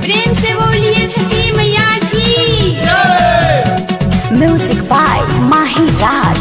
प्रेम से बोलिए छठी मैया की Music by Mahi Raj.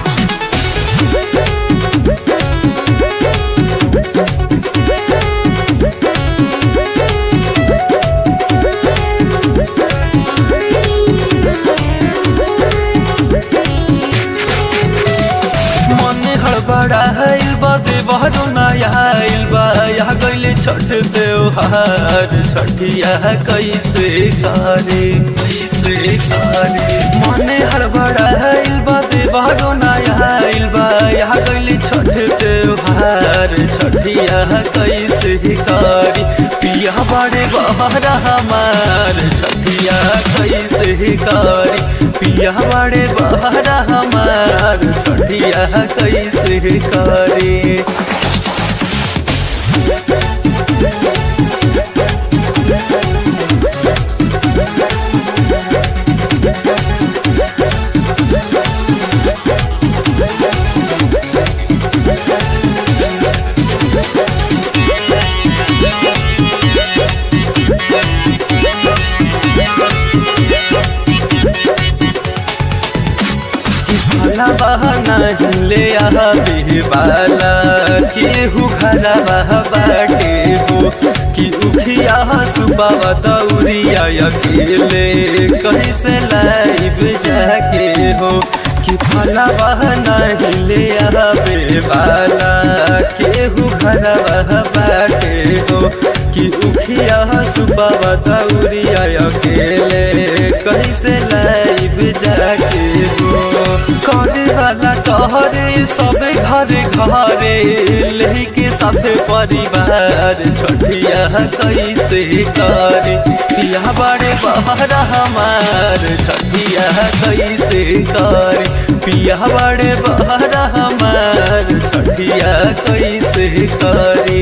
मन हड़बड़ा आइल बा देवहरो नया आइल बा यहाँ गइले छठ त्योहार छठिया कैसे करे कैसे करे मन हड़बड़ा आइल बा देवहरो नया आइल बा यहाँ गइले छठ त्योहार छठिया कैसे करे पिया बड़े बहरा हमार छठिया कैसे करे पिया बड़े बहरा हमार छठिया कैसे करे भला बहाना ले आवे वाला केहू घरा बाटे हो कि उखिया सुबावा दौरिया अकेले कैसे लाइब जाके हो कि भला बहाना ले आवे वाला केहू घरा बाटे हो कि उखिया सुबावा दौरिया अकेले कैसे लाइब जाके हो करे वाला कहरे सब घरे घरे लेके साथे परिवार छठिया कैसे करे पिया बड़े बहरा हमार छठिया कैसे करे पिया बड़े बहरा हमार छठिया कैसे करे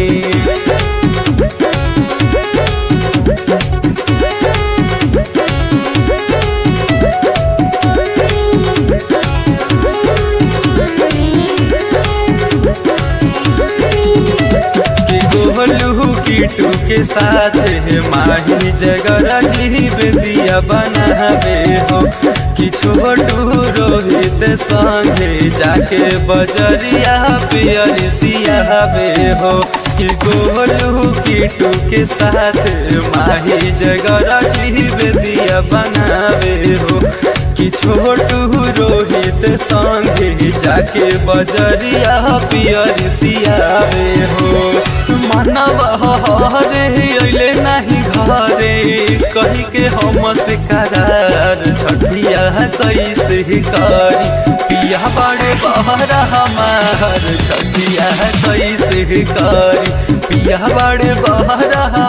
कि गोलू कीटू के साथ माही जगरा जीव दिया बनावे हो कि छोटू रोहित संगे जाके बजरिया पियर सियावे हो कि गोलू कीटू के साथ माही जगरा जीव दिया बनावे हो कि छोटू रोहित संगे जाके बजरिया पियर सियावे हो मानव हरे अइले नहीं घरे कही के हम से करार छठिया कैसे करी पिया बड़े बहरा हमार छठिया कैसे करी पिया बड़े बहरा